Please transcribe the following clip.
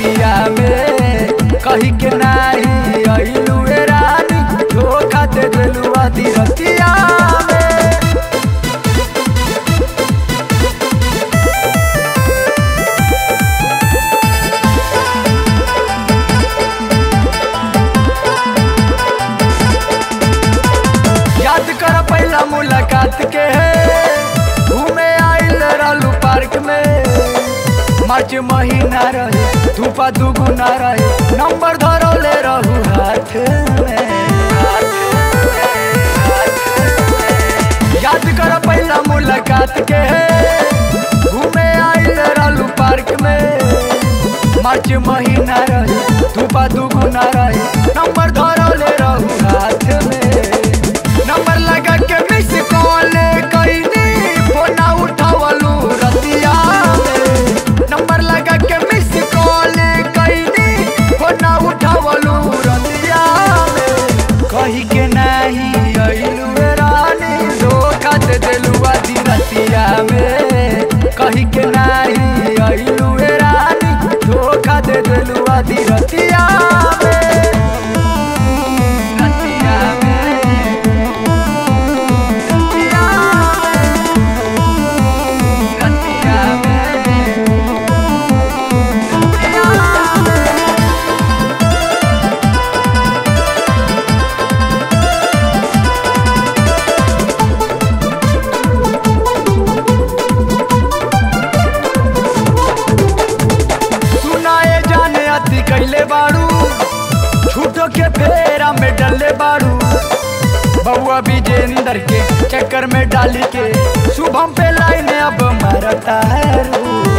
रतिया में कही के नाही अइलू ए रानी धोखा दे देलू आधी रतिया में याद कर पहला मुलाकात के घूमे आइल रहलू पार्क में मार्च महीना रहे धूपा दुगुना रहे नंबर धरौले रहू हाथ में हाथ में, हाथ में। याद कर पहला मुलाकात के घूमे आइल रहलू पार्क में मार्च महीना रहे धूपा दुगुना रहे नंबर धरौले रहू हाथ में नंबर लगा के मिस कॉल कईनी फोना उठावलू रतिया में नंबर लगा के मिस कॉल कईनी फोना उठावलू रतिया में कही के नहीं अइलू ए रानी धोखा दे देलू आधी रतिया में कही के नहीं अइलू ए रानी धोखा दे देलू आधी रतिया में रतिया में सुनाए जाने अति कैले बाड़ू झूठो के फेरा में डले बाड़ू बउआ विजेंदर के चक्कर में डाली के शुभम पे लाइन अब मरता है रू